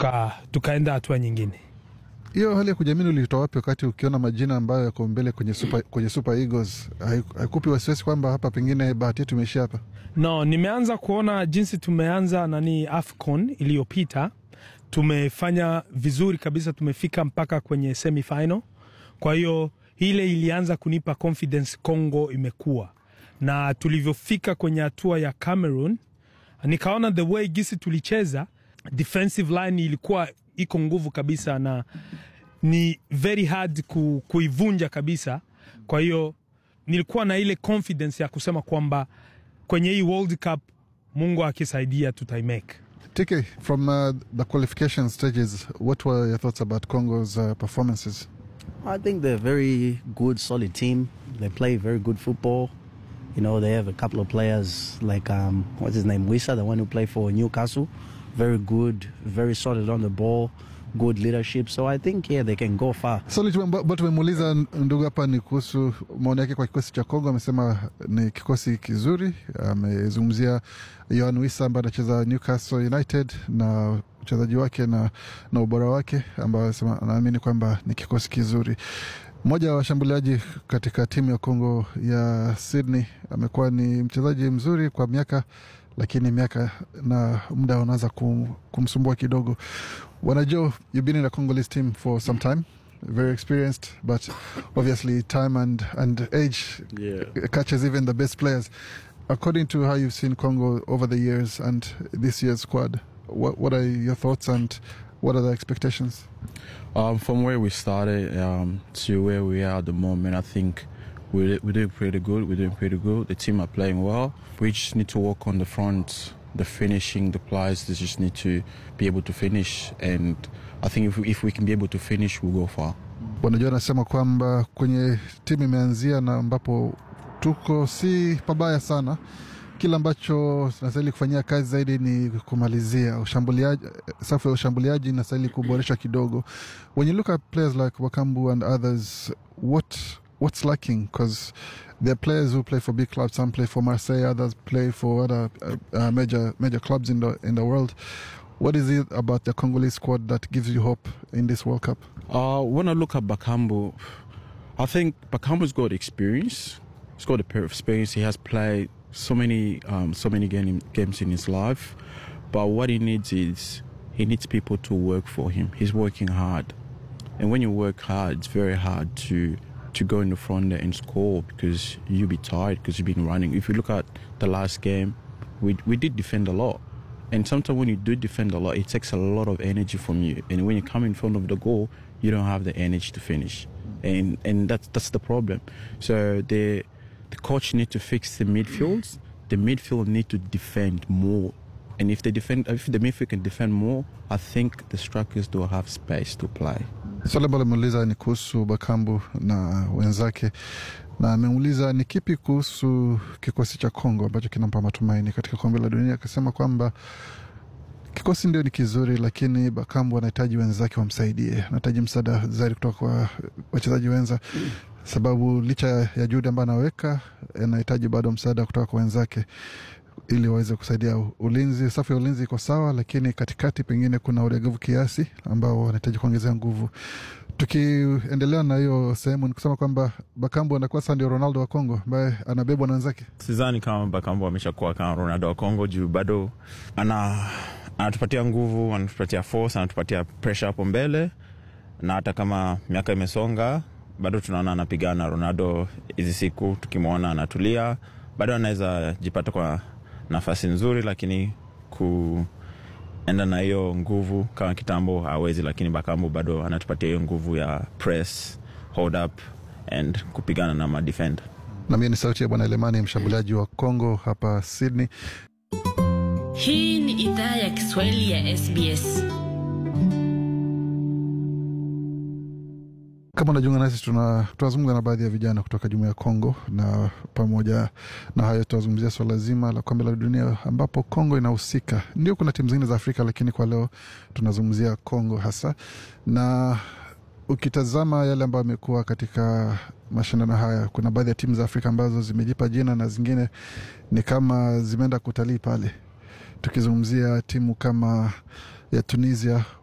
tuka, tukaenda hatua nyingine. Hiyo hali ya kujiamini ulitoa wapi wakati ukiona majina ambayo yako mbele kwenye Super, kwenye Super Eagles? Haiku- Haikupi wasiwasi kwamba hapa pengine bahati yetu imeishia hapa? No, nimeanza kuona jinsi tumeanza nani AFCON iliyopita, tumefanya vizuri kabisa, tumefika mpaka kwenye semifinal. Kwa hiyo ile ilianza kunipa confidence Congo imekuwa na tulivyofika kwenye hatua ya Cameroon, nikaona the way gisi tulicheza defensive line ilikuwa iko nguvu kabisa na ni very hard ku, kuivunja kabisa. Kwa hiyo nilikuwa na ile confidence ya kusema kwamba kwenye hii World Cup Mungu akisaidia tutaimake. TK, from uh, the qualification stages, what were your thoughts about Congo's uh, performances? I think they're a very good, solid team. They play very good football. You know, they have a couple of players like um, what's his name, Wisa, the one who played for Newcastle. Very good, very solid on the ball, good leadership. So I think yeah, they can go far. Swali tu ambalo tumemuuliza ndugu hapa ni kuhusu maoni yake kwa kikosi cha Kongo. Amesema ni kikosi kizuri. Amezungumzia Yohan Wissa ambaye anacheza Newcastle United na uchezaji wake na, na ubora wake ambao anasema anaamini kwamba ni kikosi kizuri. Mmoja wa washambuliaji katika timu ya Kongo ya Sydney amekuwa ni mchezaji mzuri kwa miaka, lakini miaka na muda unaanza kum, kumsumbua kidogo. Wanajua, you've been in a Congolese team for some time, very experienced, but obviously time and, and age Yeah. catches even the best players. According to how you've seen Congo over the years and this year's squad, what, what are your thoughts and what are the expectations? Um, from where we started um, to where we are at the moment, I think we're, we're doing pretty good. We're doing pretty good. The team are playing well. We just need to work on the front, the finishing, the players. They just need to be able to finish. And I think if we, if we can be able to finish, we'll go far. Bwana Joe anasema kwamba kwenye timu imeanzia na ambapo tuko si pabaya sana. Kile ambacho tunastahili kufanyia kazi zaidi ni kumalizia ushambuliaji, safu ya ushambuliaji inastahili kuboresha kidogo. When you look at players like Wakambu and others, what what's lacking? Because there are players who play for big clubs. Some play for Marseille, others play for other uh, uh, major major clubs in the in the world. What is it about the Congolese squad that gives you hope in this World Cup? Uh, when I look at Bakambu, I think Bakambu's got experience. He's got a pair of experience. He has played so many, um, so many game, games in his life. But what he needs is he needs people to work for him. He's working hard, and when you work hard, it's very hard to to go in the front there and score because you'll be tired because you've been running. If you look at the last game, we we did defend a lot. And sometimes when you do defend a lot, it takes a lot of energy from you. And when you come in front of the goal, you don't have the energy to finish. And and that's that's the problem. So the the coach need to fix the midfields. The midfield need to defend more. And if they defend if the midfield can defend more, I think the strikers do have space to play. Swali ambalo ameuliza ni kuhusu Bakambu na wenzake, na ameuliza ni kipi kuhusu kikosi cha Kongo ambacho kinampa matumaini katika kombe la dunia. Akasema kwamba kikosi ndio ni kizuri, lakini Bakambu anahitaji wenzake wamsaidie, anahitaji msaada zaidi kutoka kwa wachezaji wenza, sababu licha ya juhudi ambayo anaweka, anahitaji bado msaada kutoka kwa wenzake ili waweze kusaidia ulinzi. Safu ya ulinzi iko sawa, lakini katikati pengine kuna ulegevu kiasi ambao wanahitaji kuongezea nguvu. Tukiendelea na hiyo sehemu, ni kusema kwamba Bakambu anakuwa sasa ndio Ronaldo wa Kongo ambaye anabebwa na wenzake. sidhani kama Bakambu ameshakuwa kama Ronaldo wa Kongo juu bado ana anatupatia nguvu, anatupatia force, anatupatia pressure hapo mbele, na hata kama miaka imesonga bado tunaona anapigana. Ronaldo hizi siku tukimwona anatulia, bado anaweza jipata kwa nafasi nzuri, lakini kuenda na hiyo nguvu kama kitambo hawezi, lakini Bakambu bado anatupatia hiyo nguvu ya press, hold up and kupigana na madefender. Na mimi ni sauti ya Bwana Elemani, mshambuliaji wa Kongo hapa Sydney. Hii ni idhaa ya Kiswahili ya SBS. Kama unajiunga nasi, tuna- tunazungumza na baadhi ya vijana kutoka jumuiya ya Kongo, na pamoja na hayo tunazungumzia swala zima la kombe la dunia ambapo Kongo inahusika. Ndio kuna timu zingine za Afrika, lakini kwa leo tunazungumzia Kongo hasa, na ukitazama yale ambayo amekuwa katika mashindano haya, kuna baadhi ya timu za Afrika ambazo zimejipa jina na zingine ni kama zimeenda kutalii pale. Tukizungumzia timu kama ya Tunisia